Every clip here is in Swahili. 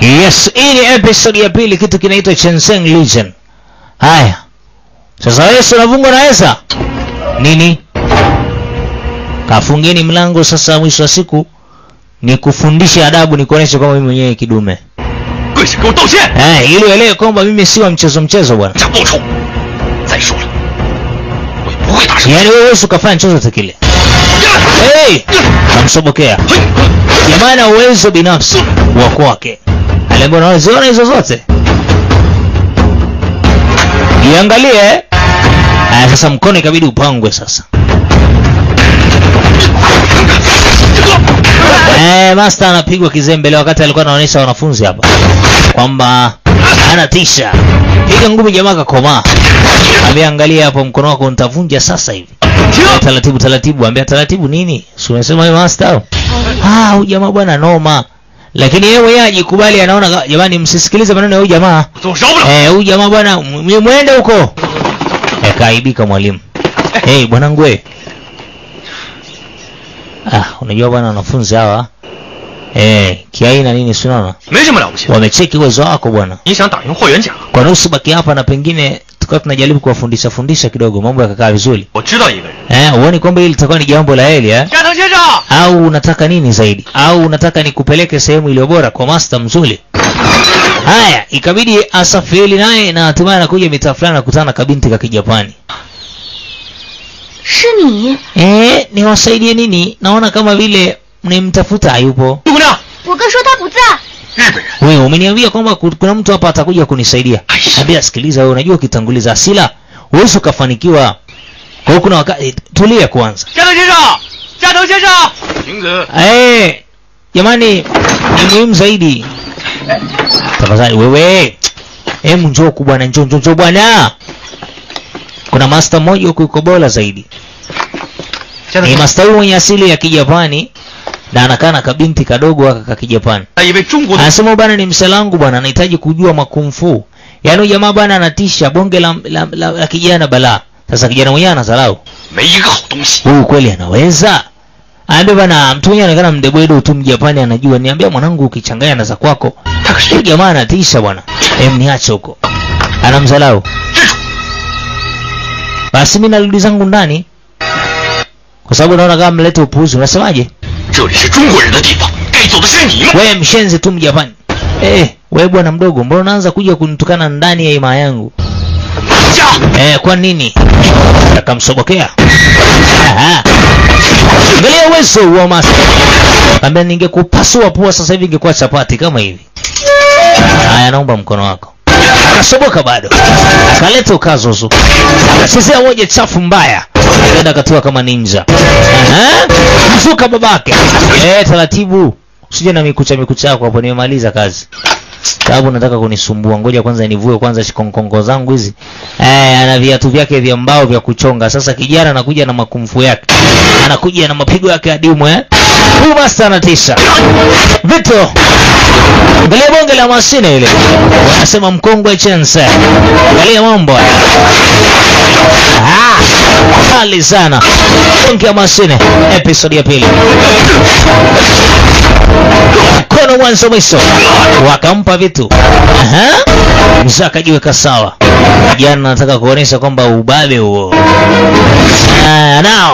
Yes, hii ni episode ya pili, kitu kinaitwa Chenseng Legion. Haya, sasa wewe si unavungwa na Esa nini? Kafungeni mlango sasa. Mwisho wa siku ni kufundisha adabu, ni kuonesha kwamba mimi mwenyewe kidume 跪下给我道歉， eh, ili uelewe kwamba mimi si wa mchezo mchezo bwana. 想报仇。再说了，我也不会打伤 Yaani wewe huwezi ukafanya chochote kile. Hey! Namsobokea. Jamaa ana uwezo binafsi wa kwake. Aliambiwa unaziona hizo zote? Iangalie. Aya, sasa mkono ikabidi upangwe sasa. Eh, master anapigwa kizembele wakati alikuwa anaonyesha wanafunzi hapa kwamba anatisha. Piga ngumi jamaa kakomaa. Ameangalia hapo mkono wako nitavunja sasa hivi. Taratibu taratibu, ambia taratibu nini? Si umesema wewe master? Ah, huyu jamaa bwana noma. Lakini yeye mwenyewe ajikubali anaona ka- jamani msisikilize maneno ya huyu jamaa. 我总饶不了。 Eh, huyu jamaa bwana m- mwende huko. Eh, kaibika mwalimu. Eh, bwanangu we. Ah, unajua bwana wanafunzi hawa eh, kiaina nini si unaona? 没什么了不起的。 Wamecheki uwezo wako bwana. 你想打赢霍元甲？ Kwa nusu baki hapa na pengine tukawa tunajaribu kuwafundisha fundisha kidogo mambo yakakaa vizuri. 我知道一个人。 Eh, uone kwamba hili litakuwa ni jambo la heri eh? 加藤先生， Au unataka nini zaidi? Au unataka nikupeleke sehemu iliyo bora kwa master mzuri? Haya, ikabidi asafiri naye na hatimaye anakuja mitaa fulani nakutana na kabinti ka Kijapani. 是你， Eh, niwasaidie nini? Naona kama vile mnimtafuta hayupo. 姑娘， 我哥说他不在。 日本人。 Wewe umeniambia kwamba ku- kuna mtu hapa atakuja kunisaidia. Aish. Ambia sikiliza wewe unajua ukitanguliza hasira huwezi ukafanikiwa. Kwa hiyo kuna wakati tulia kwanza. 加藤先生，加藤先生。晴子， Eh, jamani ni muhimu zaidi. Tafadhali wewe. Hebu njoo huku bwana, njoo njoo njoo bwana. Kuna master mmoja huku yuko bora zaidi. 加 Ni master huyu mwenye asili ya Kijapani na anakaa na kabinti kadogo aka ka Kijapani. 他一位中国的 Anasema bwana ni mselangu bwana, anahitaji kujua makumfu. Yaani huyu jamaa bwana anatisha bonge la, la, la, la kijana balaa. Sasa kijana mwenyewe anadharau. 没一个好东西。 Huyu kweli anaweza? Aambia bwana mtu mwenyewe anaonekana mdebwedo tu Mjapani anajua. Niambia mwanangu ukichanganya na za kwako. 他可是 Huyu jamaa anatisha bwana. Em niache huko. Anamdharau. 支柱。 Basi mimi narudi zangu ndani. Kwa sababu naona kama mlete upuuzi. Unasemaje? 这里是中国人的地方，该走的是你们。 Wewe mshenzi tu Mjapani. Eh, wewe bwana mdogo, mbona unaanza kuja kunitukana ndani ya himaya yangu? 加， Eh, kwa nini? Akamsobokea. Aha. Angalia uwezo wa master. Ambia ningekupasua pua sasa hivi ingekuwa chapati kama hivi. Haya, naomba mkono wako. Akasoboka bado. Akaleta ukazuzu. Akachezea moja chafu mbaya. Akaenda akatua kama ninja. Aha. Mzuka babake. Eh, taratibu. Usije na mikucha mikucha yako hapo nimemaliza kazi. Sababu nataka kunisumbua. Ngoja kwanza nivue kwanza shikonkongo zangu hizi. Eh, ana viatu vyake vya mbao vya kuchonga. Sasa kijana anakuja na makumfu yake. Anakuja na mapigo yake adimu eh. Huyu master anatisha. Vito. Angalia bonge la mashine ile. Wanasema mkongwe chense. Angalia mambo haya. Ah, kali sana. Bonge la mashine episode ya pili. Mkono mwanzo mwisho. Wakampa vitu. Aha. Mzee akajiweka sawa. Kijana anataka kuonesha kwamba ubabe huo. Ah, now.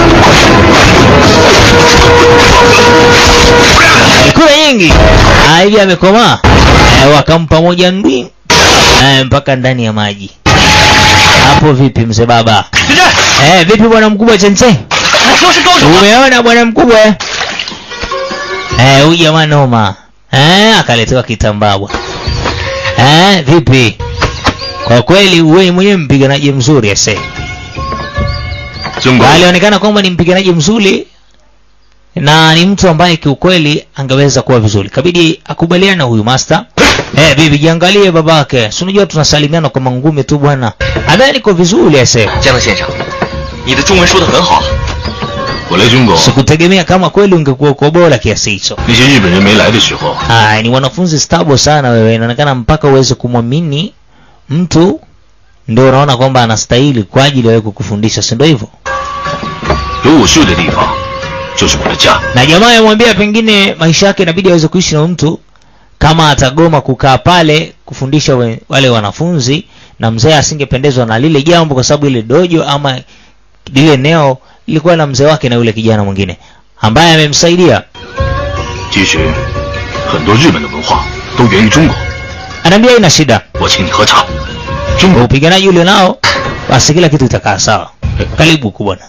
Kura nyingi. Ah, hivi amekomaa. Eh, wakampa moja ndwi. Eh, mpaka ndani ya maji. Hapo vipi mzee baba? 子珍， Eh, vipi bwana mkubwa Chense? 我说是高手啊。 Umeona bwana mkubwa eh? Eh, huyu jamaa noma. Eh, akaletewa kitambaa bwana. Eh, vipi? Kwa kweli wewe mwenyewe mpiganaji mzuri ese. 中国 Alionekana kwamba ni mpiganaji mzuri na ni mtu ambaye kiukweli angeweza kuwa vizuri. Kabidi akubaliane na huyu master. Eh, bibi jiangalie babake. Si unajua tunasalimiana kwa mangumi tu bwana. Adhani niko vizuri ese. 江藤先生，你的中文说的很好。我来中国， Sikutegemea kama kweli ungekuwa uko bora kiasi hicho. 那些日本人没来的时候， Haya, ni wanafunzi stable sana wewe. Inaonekana mpaka uweze kumwamini mtu ndio unaona kwamba anastahili kwa ajili ya wewe kukufundisha, si ndio hivyo? 有我睡的地方，就是我的家。 Na jamaa yamwambia pengine maisha yake inabidi aweze kuishi na mtu kama atagoma kukaa pale kufundisha we, wale wanafunzi na mzee asingependezwa na lile jambo kwa sababu ile dojo ama lile eneo lilikuwa na mzee wake na yule kijana mwingine ambaye amemsaidia 其实，很多日本的文化都源于中国。 anaambia ina shida 我请你喝茶。中 kwa 国 upiganaji ule nao basi kila kitu itakaa sawa karibu huku bwana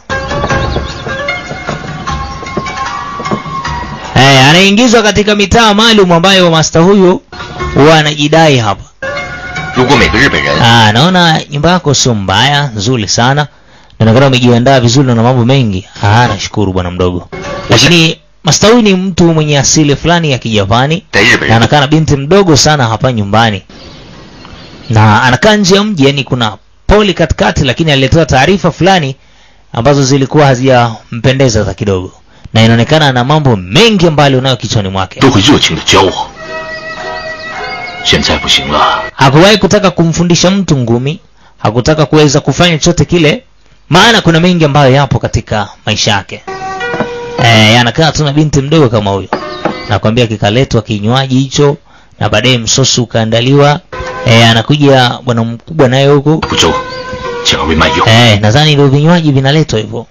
Eh, anaingizwa katika mitaa maalum ambayo masta huyu huwa anajidai hapa 如果每个日本人 Ah, naona nyumba yako sio mbaya, nzuri sana. Inaonekana umejiandaa vizuri na una mambo mengi. Ah, nashukuru bwana mdogo. Lakini Master huyu ni mtu mwenye asili fulani ya Kijapani 在日本 na 人 anakaa na binti mdogo sana hapa nyumbani. Na anakaa nje ya mji, yani kuna poli katikati, lakini aliletewa taarifa fulani ambazo zilikuwa hazijampendeza hata kidogo. Na inaonekana ana mambo mengi ambayo alionayo kichwani mwake. 都会热情的教我。现在不行了， hakuwahi kutaka kumfundisha mtu ngumi hakutaka kuweza kufanya chochote kile maana kuna mengi ambayo yapo katika maisha yake eh, anakaa tu na binti mdogo kama huyo nakwambia kikaletwa kinywaji hicho na baadaye msosi ukaandaliwa eh, anakuja bwana mkubwa naye huku 不周，请二位慢用。 eh, nadhani ndio vinywaji vinaletwa hivyo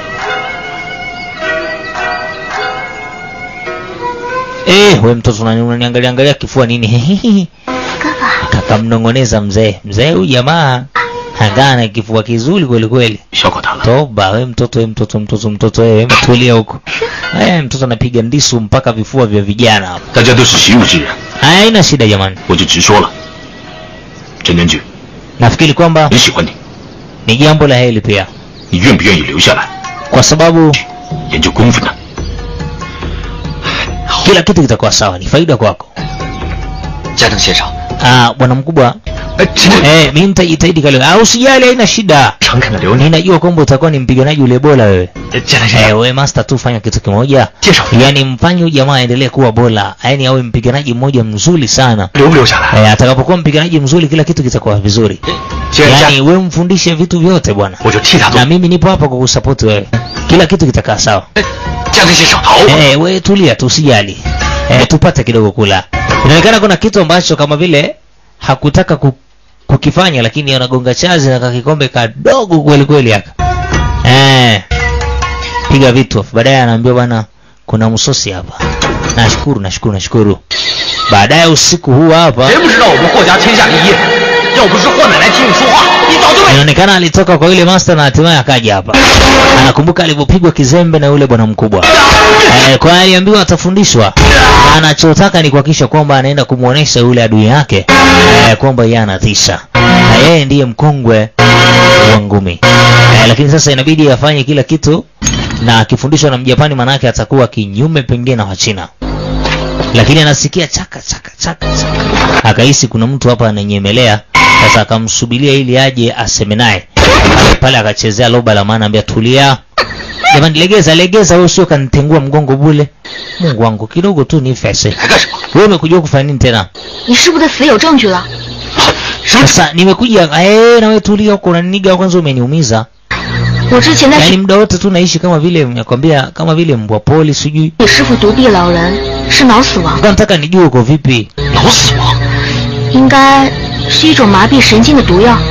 eh, we mtoto unani- unaniangalia angalia kifua nini kakamnong'oneza mzee mzee huyu jamaa hagana kifua kizuri kweli kweli 笑话他了。 toba we mtoto we mtoto mtoto mtoto wewe mtulia huko eh mtoto anapiga ndisu mpaka vifua vya vijana hapo 大家都是习武之人， Haya, haina shida jamani 我就直说了。陈真菊， nafikiri kwamba 很喜欢你， ni jambo la heri pia 你愿不愿意留下来 kwa sababu 研究功夫呢？ kila kitu kitakuwa sawa ni faida kwako 加藤先生， ah bwana mkubwa 哎，陈真， eh mimi nitajitahidi kale ah usijali haina shida 诚恳的留你。 ninajua kwamba utakuwa ni mpiganaji ule bora wewe 加藤 eh we master tu fanya kitu kimoja 介绍 yaani mfanye huyu jamaa aendelee kuwa bora yaani awe mpiganaji mmoja mzuri sana 留不留下来？ eh, atakapokuwa mpiganaji mzuri kila kitu kitakuwa vizuri 既然 yaani 加， we mfundishe vitu vyote bwana 我就替他做 na。mimi nipo hapa kwa kusapoti wewe kila kitu kitakaa sawa 加藤先生， 好， eh, we tulia tu usijali eh, tupate kidogo kula inaonekana kuna kitu ambacho kama vile hakutaka ku, kukifanya lakini anagonga chazi na kakikombe kadogo kweli kweli haka eh, piga vitu afu baadaye anaambiwa bwana kuna msosi hapa nashukuru nashukuru nashukuru baadaye usiku huu hapa 谁不知道我们霍家天下第一？要不是霍奶奶听你说话，你早就被 inaonekana alitoka kwa yule master na hatimaye akaja hapa anakumbuka alivyopigwa kizembe na yule bwana mkubwa eh, kwa hiyo aliambiwa atafundishwa na anachotaka ni kuhakikisha kwamba anaenda kumwonyesha yule adui yake eh, kwamba yeye anatisha na yeye ndiye mkongwe wa ngumi eh, lakini sasa inabidi afanye kila kitu na akifundishwa na mjapani manake atakuwa kinyume pengine na wachina lakini anasikia chaka chaka chaka chaka akahisi kuna mtu hapa ananyemelea sasa akamsubiria ili aje aseme naye pale akachezea loba la maana ambia tulia jamani legeza legeza wewe sio kanitengua mgongo bule mungu wangu kidogo tu ni fese 还干什么？ wewe umekuja kufanya nini tena 你师傅的死有证据了， sasa nimekuja eh na wewe tulia huko unaniga kwanza umeniumiza 我之前在 yaani 学 muda wote tu naishi kama vile nakwambia kama vile mbwa poli sijui 你师傅独臂老人是脑死亡， Kwa nataka nijue uko vipi 脑死亡。 应该是一种麻痹神经的毒药。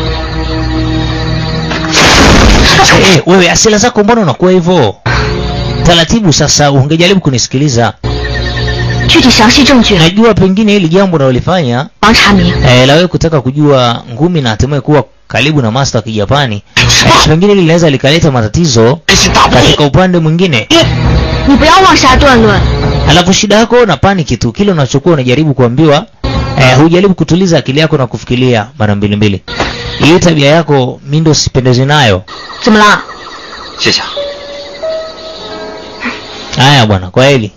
Eh, wewe asila zako mbona unakuwa hivyo taratibu sasa ungejaribu kunisikiliza 具体详细证据， najua pengine hili jambo unalolifanya 王查明。 eh, la wewe kutaka kujua ngumi na hatimaye kuwa karibu na master wa kijapani eh, pengine hili linaweza likaleta matatizo 开心大不 katika upande mwingine 你不要妄下断论， alafu shida yako na paniki tu kile unachokuwa unajaribu kuambiwa eh, hujaribu kutuliza akili yako na kufikiria mara mbili mbili hii tabia yako mi ndo sipendezi nayo 怎么了？ 谢谢啊。 haya bwana kwa heli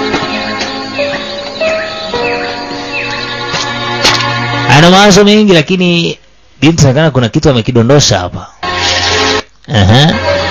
ana mawazo mengi lakini binti nakana kuna kitu amekidondosha hapa Aha.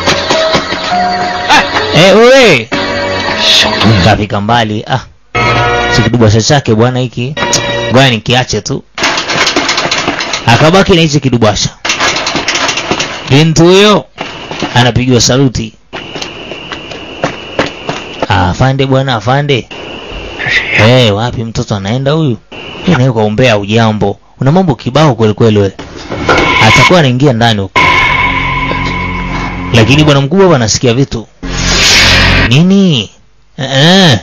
Eh, wewe 小东西， kafika mbali ah sikidubasha chake bwana hiki ngoja nikiache tu akabaki na hichi kidubasha binti huyo anapigiwa saluti Ah, afande bwana afande Eh, wapi mtoto anaenda huyu? Yeye naye kuombea ujambo. Una mambo kibao kweli kweli wewe. Atakuwa anaingia ndani huko. Lakini bwana mkubwa hapa anasikia vitu. Nini? Eh. eh.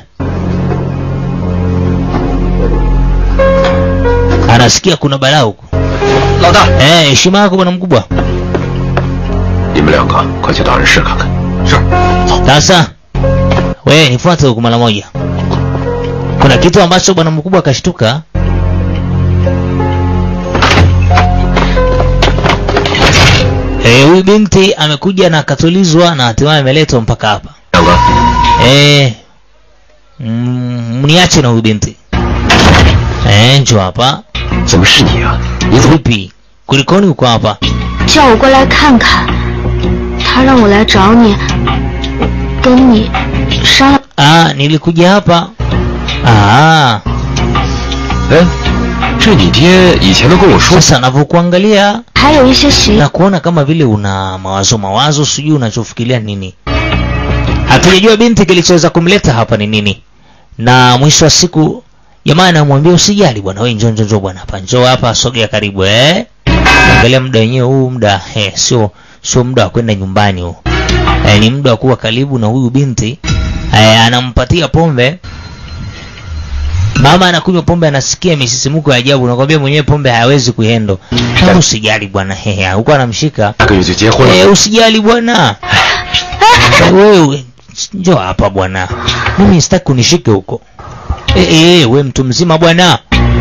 Anasikia kuna balaa huko. 老大， Eh, heshima yako bwana mkubwa. 你们两个快去大人室看看。 是，走。 Sasa wewe nifuate huku mara moja. Kuna kitu ambacho bwana mkubwa akashtuka. Eh, huyu binti amekuja na akatulizwa na hatimaye ameletwa mpaka hapa. 两个， Eh, mm, mniache na huyu binti. Eh, njoo hapa. 怎么是你啊？你怎么？ Vipi? Kulikoni uko hapa? 叫我过来看看，他让我来找你，跟你商量。 Ah, nilikuja hapa. Ah, 哎，这你爹以前都跟我说， sasa navyokuangalia 还有一些习 na kuona kama vile una mawazo mawazo, sijui unachofikiria nini. Hatujajua binti kilichoweza kumleta hapa ni nini, na mwisho wa siku jamaa anamwambia usijali bwana, wewe njoo njoo njoo bwana, hapa njoo hapa, sogea karibu eh. Angalia muda wenyewe huu muda eh, sio sio muda wa kwenda nyumbani huu eh, ni muda wa kuwa karibu na huyu binti eh, anampatia pombe Mama anakunywa pombe anasikia misisimuko ya ajabu, nakwambia mwenyewe pombe hayawezi kuhendo. Hebu usijali bwana, hehe, huko anamshika 下个月就结婚了。 Eh, usijali bwana. Wewe njoo hapa bwana. Mimi sitaki kunishike huko. Eh, eh, we mtu mzima bwana.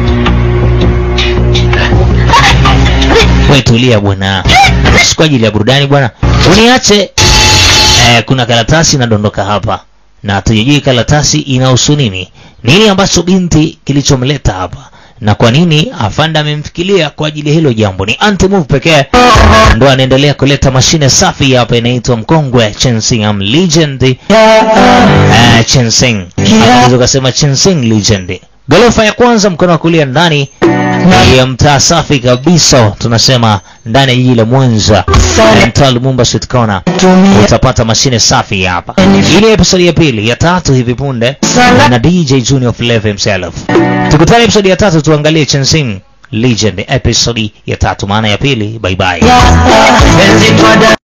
We tulia bwana. Si kwa ajili ya burudani bwana. Uniache. Eh, kuna karatasi inadondoka hapa. Na hatujui karatasi inahusu nini. Nini ambacho binti kilichomleta hapa? Na kwa nini afanda amemfikiria kwa ajili ya hilo jambo? Ni anti-move pekee ndo anaendelea kuleta mashine safi hapa inaitwa mkongwe Chensing am legend eh, Chensing unaweza ukasema Chensing legend gorofa ya kwanza mkono wa kulia ndani ya mtaa safi kabisa tunasema ndani ya jiji la Mwanza eh, mtaa Lumumba Street Corner utapata mashine safi hapa ile episode ya pili ya tatu hivi punde na DJ Junior Flavor himself tukutane episode ya tatu tuangalie Chensing Legend episode ya tatu maana ya pili bye bye